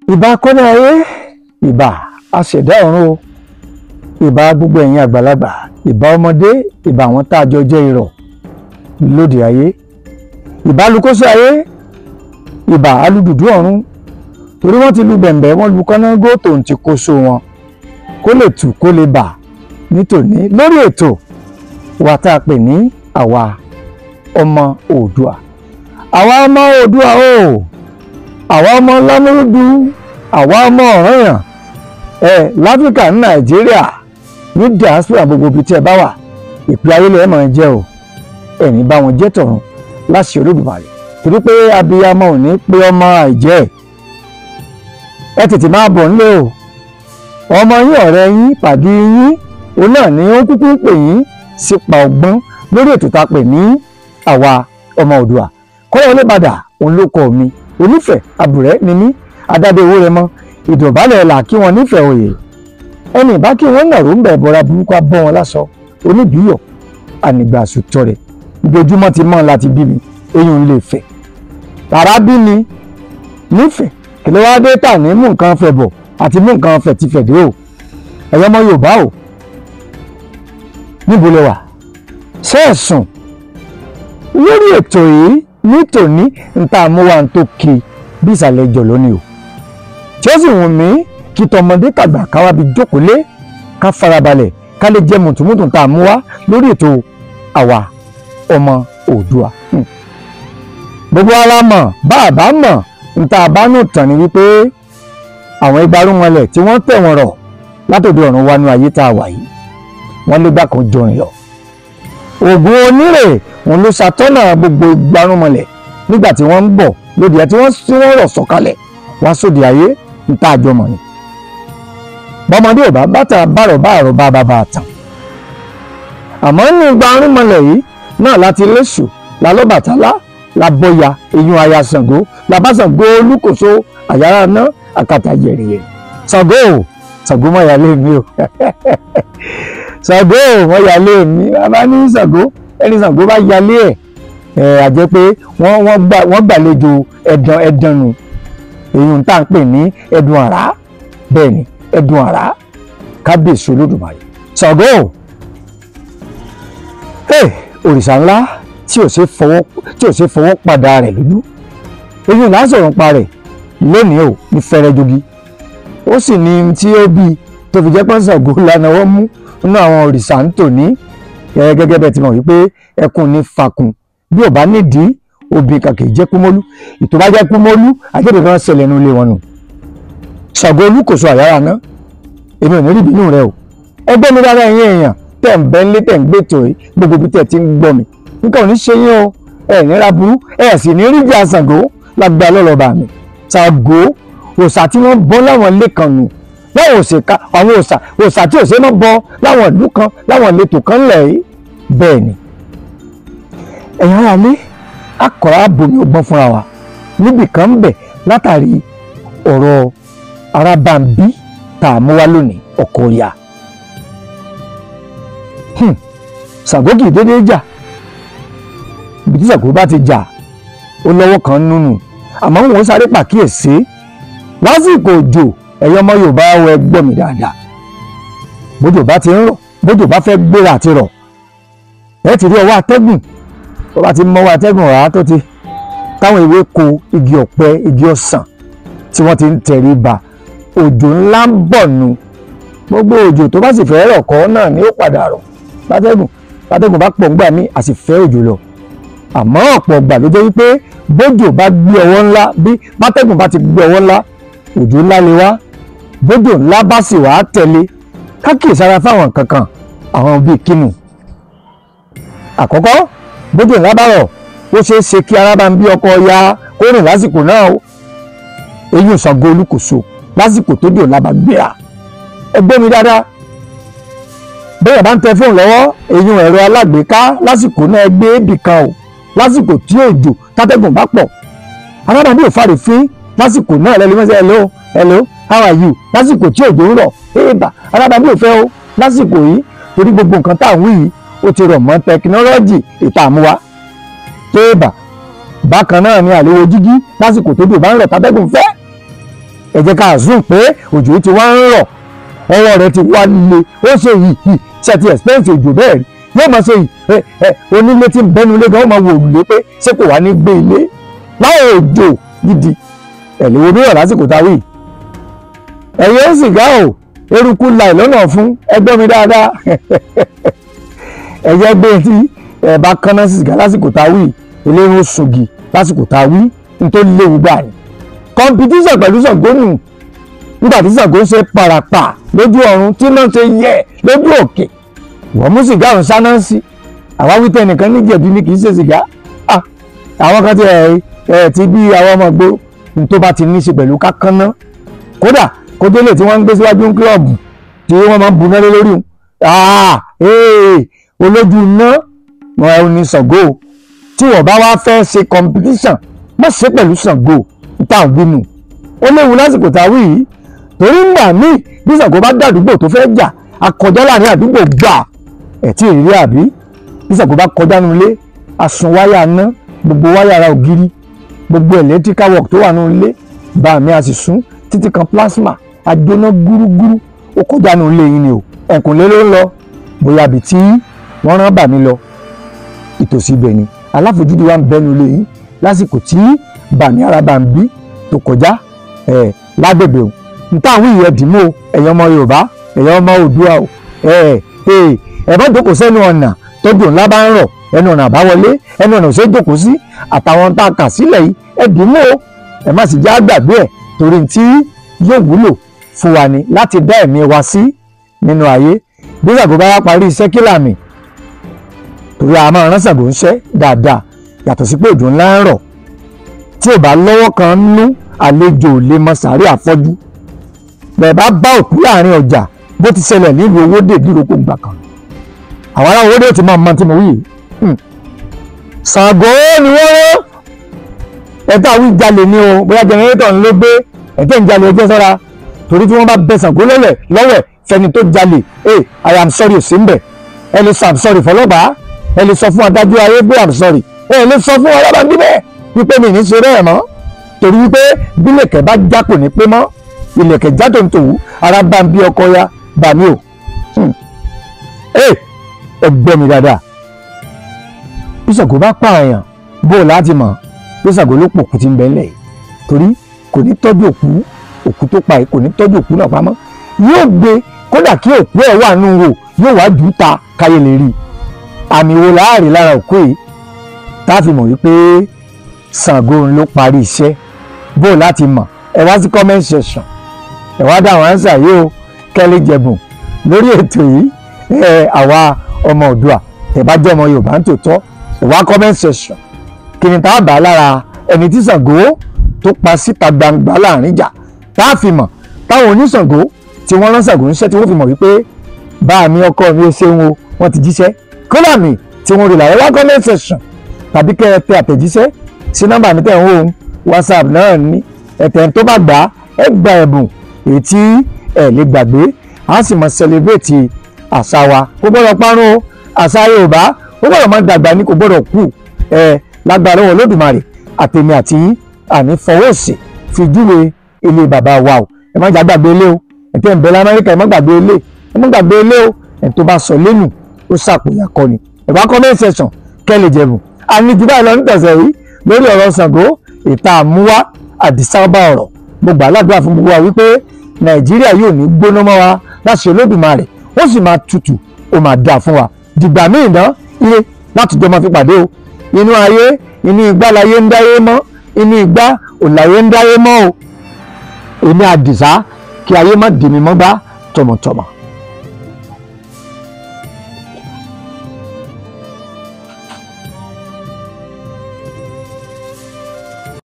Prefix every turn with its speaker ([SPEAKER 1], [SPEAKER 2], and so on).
[SPEAKER 1] ìbà kọ́nà ayé ìbà aṣẹ̀dá ọ̀run o ìbà gbogbo ẹ̀yin àgbàlagbà ìbà ọmọdé ìbà àwọn tá a jọ jẹ́ irọ̀ lóde ayé ìbà lukóso ayé ìbà alùdùdú ọ̀run torí wọ́n ti lu bẹ̀m̀bẹ̀ wọ́n lu kọ́nágó tòun ti kóso wọn kó lè tù kó lè bà nítòní lórí ètò wa tá a pè ní àwa ọmọ oòdùà àwa ọmọ oòdùà o àwa ọmọ lámúrúdú àwa ọmọ ọ̀ranyàn ẹ láfíríkà ní nàìjíríà ní diaspora gbogbo ibi tí ẹ bá wà ìpè ayé lẹ́ẹ̀ máa jẹ́ o ẹ̀ní bá wọn jẹ́ tọ̀run láṣẹ olódùmarè torí pé abiyamọ ò ní pé ọmọ àìjẹ́ ẹ tètè máa bọ̀ nílé o ọmọ yín ọ̀rẹ́ yín pàdé yín òun náà ni ó kúkú ń pè yín sípa ọgbọ́n lórí ètò tá a pè ní àwa ọmọ Oòduà kọ́lọ́ olébàdà òun ló kọ́ mi onífẹ̀ẹ́ àbùrẹ́ ni mí adáde owó rẹ mọ́ ìdọ̀bálẹ̀ là kí wọ́n nífẹ̀ẹ́ òye ẹnì bá kí wọ́n nàró ń bẹ̀ bọ́ra burúkú abọ́ wọn lásọ oníbíyọ̀ ànìgbà àsùtọ́ rẹ̀ ojoojúmọ́ ti mọ́ láti bí mi eyín ń lè fẹ̀ tàrà bí mi nífẹ̀ẹ́ kí ló wá dé tà ní mú nǹkan fẹ̀ bọ̀ àti mú nǹkan fẹ̀ ti fẹ̀ dé o ẹ̀yọ́ ọmọ Yorùbá o níbo lẹ wà sẹ́ẹ̀sùn lórí ètò yìí nítòní níta àmúwá tó ki bí ìsàlẹ̀ ìjọ lónìí o tí ó sì wù mí kí tọmọdé tàgbà káwá bí jókòó lé ká farabalẹ̀ ká lè jẹ́ mùtùmùtù tá a mú wá lórí ètò àwa ọmọ Oòduà gbogbo ara mọ̀ bá a bá mọ̀ níta àbánú tàn ní wípé àwọn igbarúmọlẹ̀ tí wọ́n tẹ̀ wọ́n rọ̀ látòdì ọ̀run wánú ayé tá a wà yìí wọ́n lé gbà kan jọrin lọ ògùn onírè òun ló ṣàtọ́nà gbogbo igbarúmọlẹ̀ nígbà tí wọ́n ń bọ̀ lóde ẹ̀ tí wọ́n tí wọ́n rọ̀ sọ̀kalẹ̀ wá sóde ayé ń tá àjọmọ̀ ni bọ́mọdé ò bá bàtà bàrọ̀ bàrọ̀ bá bàbá àtàn àmọ́ nínú igbarúmọlẹ̀ yìí náà láti léṣù lálọ́bàtálá labọ́ya eyín aya Ṣàngó labásàngó olúkòso àyàrá ná àkàtà yẹ̀rìyẹ̀ Ṣàngó o Ṣàngó mọ̀ yálé mi o Ṣàngó o mọ̀ yálé mi bàbá ní Ṣàngó ẹni Ṣàngó bá yálé ẹ̀ ẹ̀ àjẹ́ pé wọ́n wọ́n gbà wọ́n gbàlejò ẹ̀dàn ẹ̀dàn nù èyí tá à ń pè ní ẹ̀dùn àrá bẹ́ẹ̀ ni ẹ̀dùn àrá kábíyèsí olódùmarè Ṣàngó o òrìṣà ńlá tí ò ṣe fọwọ́ tí ò ṣe fọwọ́ padà rẹ̀ lójú èyí là ń sọ̀rọ̀ pa rẹ̀ lónìí ò ní fẹ́rẹ́ jogi ó sì ní tí ó bí tó fi jẹ́ pé Ṣàngó lánàá wọ́n mú nínú àwọn òrìṣà ń tò ní gẹ́gẹ́ bẹ́ẹ̀ ti mọ̀ wípé ẹkùn ní fakùn bí ò bá nídìí obì kàkè jẹ́ kúmọ́lú ìtò bá jẹ́ kúmọ́lú àjẹ́bẹ̀ kan ṣẹlẹ̀ nínú ilé wọn nù Ṣàngó olúkòso àyàrá ná èmi ò ní rí ìbínú rẹ o ẹgbẹ́ mi dára ẹ̀yìn èèyàn tẹ̀ ń bẹ́ ńlé tẹ̀ ń gbé tòrí gbogbo bí tẹ̀ ti ń gbọ́ mi nǹkan ò ní ṣe yín o ẹ̀ nira burú ẹ̀ sì ní rí ìjà Ṣàngó lágbá lọ́lọ́ba mi Ṣàngó òòṣà tí wọ́n bọ́ láwọn ilé kan nù láwọn òṣèká àwọn òòṣà òòṣà tí òṣè náà bọ́ láwọn ìlú kan láwọn ìletò kan lẹ̀ yìí bẹ́ẹ̀ ni ẹ̀yin ara lé akọ̀rọ̀ abomi ọgbọ́n fúnra wa níbì kan ń bẹ̀ látàrí ọ̀rọ̀ arábàmbí tá a mú wá lónìí ọkọ̀ ọ̀yà Ṣàngó kì í dédé jà ibi tí Ṣàngó bá ti jà ó lọ́wọ́ kan nínú àmọ́ wọn sáré pàkíyèsí lásìkò òjò ẹ̀yọ́ ọmọ Yorùbá wọ ẹgbọ́n mi dáadáa bójò bá ti ń rọ̀ bójò bá fẹ́ gbéra àti rọ̀ ẹ ti rí ọwọ́ atẹ́gùn tó bá ti mọ́wọ́ atẹ́gùn rà tó ti táwọn ewéko igi ọ̀pẹ igi ọsàn tí wọ́n ti ń tẹ̀rí ba òjò ńlá ń bọ̀ nu gbogbo òjò tó bá sì fẹ́ rọ̀ kọ́ náà ni ó padà rọ̀ bátẹ́gùn bátẹ́gùn bá pọ̀ ńgbà mí a sì fẹ́ òjò lọ àmọ́ ọ̀pọ̀ ọgbà ló jẹ́ wípé bójò bá gbé ọwọ́ ńlá bí bátẹ́gùn bá ti gbé ọwọ́ ńlá òjò ńlá lè wá bójò ńlá bá sì wá tẹ̀lé kákìsára fáwọn kankan àwọn bíi kínu àkọ́kọ́ bójú ńlá bá rọ̀ ó ṣeé ṣe kí ara bá ń bí ọkọ ya kó rìn lásìkò náà o eyín Ṣàngó Olúkòso lásìkò tó dé ọ̀la bá gbéra ẹ gbọ́ mi dáadáa bẹ́ẹ̀ bá ń tẹ fóònù lọ́wọ́ eyín ẹ̀rọ alágbèéká lásìkò náà gbé ibì kan o lásìkò tí òjò tátẹ́gùn bá pọ̀ alábàbí ò fàrè fín lásìkò náà lẹ́nu mẹ́sẹ̀ hello hello how are you lásìkò tí òjò ń rọ̀ éèbà alábàbí ò fẹ́ o lásìkò yìí torí gbogbo nǹkan tá à ń wí yìí ó ti rọ̀ mọ́ tẹkinọ́lọ́jì ìta àmúwá téèbà bákan náà ni àléwò jígí lásìkò tó dùn bá ń rọ̀ tábẹ́gùn fẹ́ ẹ jẹ́ ká zoom pé òjò yìí ti wá ń rọ̀ ọwọ́ rẹ̀ ti wá le ó ṣe yìí yìí ṣe ti expense òjò bẹ́ẹ̀ rí yóò máa ṣe yìí ẹ ẹ onílé tí ń bẹ́nu ilé gan ó máa wò lé pé ṣé kò wá ní gbé ilé láwọn òjò gidi ẹ̀ lówó bí wọ̀ lásìkò tá a wí. ẹ̀yẹ́ sìgá o eruku la ìlọ́nà fún ẹgbẹ́ mi dáadáa ẹ̀yẹ́ gbé tí ẹ̀ bá kánná sìgá lásìkò tá a wí eléyìí ó sungi lásìkò tá a wí nítorí léwu gbà ní. competition pẹ̀lú Ṣàngó nígbà tí Ṣàngó ń ṣe parapa lójú ọ̀run tí náà ṣe yẹ lójú òkè wọ́n mú sìgá ọ̀hún sáná sí àwa wí tẹ nìkan ní jẹ̀bi ni kì í ṣe sìgá àwọn kan ti ẹ̀ ẹ̀ ti bí àwọn ọmọ gbó tó bá ti ní í ṣe pẹ̀lú kákánná kódà kódélé tí wọ́n ń gbé síwájú ń kílọ̀bù tí wọ́n máa ń bu náà lé lórí olójú iná wọn ò ní Ṣàngó tí wọ́n bá wá fẹ́ ṣe competition má ṣe pẹ̀lú Ṣàngó níta ògbínú ó léwu lásìkò tá a wí yìí torí ńgbà míì bí Ṣàngó bá dàdúgbò tó fẹ́ jà akọjá láàrin àdúgbò gbà ẹ̀ tí ìrírí àbí bí Ṣàngó bá kọjá nínú ilé asun wáyà ná gbogbo wáyà ara ògiri gbogbo electrical work tó wà nínú ilé bá mi a sì sún títí kan plasma ajóná gúrúgúrú ó kọjá nínú ilé yìí ni o ẹ̀kúnlé ló ń lọ bóyá àbí tí wọ́n rán bà mí lọ ìtòsí ibẹ̀ ni aláfojúdi wa ń bẹnu ilé yìí lásìkò tí bàmí ara bá ń bí tó kọjá ẹ̀ lágbègbè o níta àwọn ìyẹn dìímọ̀ ẹ̀yàn ọmọ Yorùbá ẹ̀yàn ọmọ Oòduà o ẹ̀ ẹ̀ ẹ̀ bá jókòó sẹ́nu ọ̀nà tọ́jú ńlá bá ń rọ̀ ẹnu ọ̀nà àbáwọlé ẹnu ọ̀nà òṣèlú jókòó sí àtàwọn tá a kà sílẹ̀ yìí ẹ̀ dìímọ̀ o ẹ̀ má sì já gbàgbé ẹ̀ torí tí yóò wúlò fún wa ni láti dá ẹ̀mí wa sí nínú ayé bí Ṣàngó bá wá parí iṣẹ́ kílàmì torí a máa rán Ṣàngó ń ṣẹ́ dáadáa yàtọ̀ sí pé òjò ńlá ń rọ̀ tí ò bá lọ́wọ́ kan nú àlejò lè mọ sàárè àfọ́jú bẹ́ẹ̀ bá bá òkú láàrin ọjà bó ti ṣẹlẹ̀ nílùú owóde dúrókò gbà kan àwọn ará owóde ti máa mọ tí mo wí yìí Ṣàngó ni wọ́n rán ẹ̀ta wí jalè ni o bóyá jẹnẹrétọ̀ ń ló gbé ẹ̀tẹ́ ń jalè ẹjẹ́ sọ́ra torí tí wọ́n bá bẹ Ṣàngó lọ́lẹ̀ lọ́wẹ̀ fẹni tó jalè ẹ I am sorry ò sí ń bẹ̀ ẹ lè sọ I'm sorry fọlọ́pàá ẹ lè sọ fún adájọ́ ayé pé I'm sorry ẹ lè sọ fún ọlọ́ba níbẹ̀ wípé mi ní ṣe bẹ́ẹ̀ mọ́ torí wípé bílẹ̀kẹ̀ bá já kò ní pé mọ́ ilẹ̀kẹ̀ já tó ń tòwú ara bá ń bí ọkọ ya bà mí o ẹ gbọ́ mi dáadáa bí Ṣàngó bá pààyàn bó o láti mọ̀ bí Ṣàngó ló pòkú ti ń bẹ ńlẹ̀ yìí torí kò ní tọ́jú òkú òkú tó pa yìí kò ní tọ́jú òkú náà pamọ́ yóò gbé kódà kí òkú ẹ̀ wà nù wò yóò wá jù ú ta káyé lè rí i àmì wo láàrin lára òkú yìí tá a fi mọ̀ wípé Ṣàngó ló parí iṣẹ́ bó o láti mọ̀ ẹ wá sí comment section ẹ wá dá àwọn ánsà yìí o kẹ́lẹ́ jẹ̀bùn lórí ètò yìí ẹ àwa ọmọ Oòduà ẹ bá jẹ́ ọmọ Yorùbá ń tòótọ́ ẹ wá comment section kí ni tá a bá lára ẹni tí Ṣàngó tó pa síta gbangba láàrin ìjà tá a fi mọ̀ táwọn oníṣàngó tí wọ́n rán Ṣàngó níṣẹ́ tí wọ́n fi mọ̀ wípé bá mi ọkọ mi ó ṣeun o wọ́n ti jíṣẹ́ kódà mi tí wọ́n rí làwọn wá comment section tàbí kẹ́ ẹ tẹ àtẹ̀jíṣẹ́ sí nọ́mbà mi tẹ̀ ń wò ó whatsapp náà ní ẹ̀tẹ̀ tó bá gbà á ẹ gba ẹ̀bùn èyí tí ẹ lè gbàgbé a sì mọ̀ celebrate àṣà wa kò gbọ́dọ̀ parun o àṣà Yorùbá ó gbọ́dọ̀ máa dàgbà ní kò gbọ́dọ̀ kú ẹ lágbára wọn Olódùmarè àtẹ̀mí àti àní fọwọ́sì fi júwe ilé bàbá wa o ẹ má jà gbàgbé ilé o ẹ̀tẹ̀ ń bẹ lamẹ́ríkà ẹ má gbàgbé ilé ẹ má gbàgbé ilé o ẹ̀ tó bá sọ lẹ́nu ó ṣàpòyà kọ́ ni ẹ̀ bá comment section kẹ́lẹ̀ jẹ̀bùn àní jù báyìí lọ ní tẹ̀sẹ̀ yìí lórí ọ̀rọ̀ Ṣàngó ìta àmúwá àdìsábà ọ̀rọ̀ mo gbà ládùúrà fún gbogbo wa wípé Nàìjíríà yóò ní gbóná mọ́ wa láti Olódùmarè ó sì máa tutù ó máa dáa fún wa dìgbà míì ná ire láti jọ máa fi pàdé o inú ayé inú igbá láyé ń dáyé mọ́ inú igbá òláyé ń dáyé mọ́ o èmi àdìsá kí ayé má dì mí mọ́gbá tọmọtọmọ.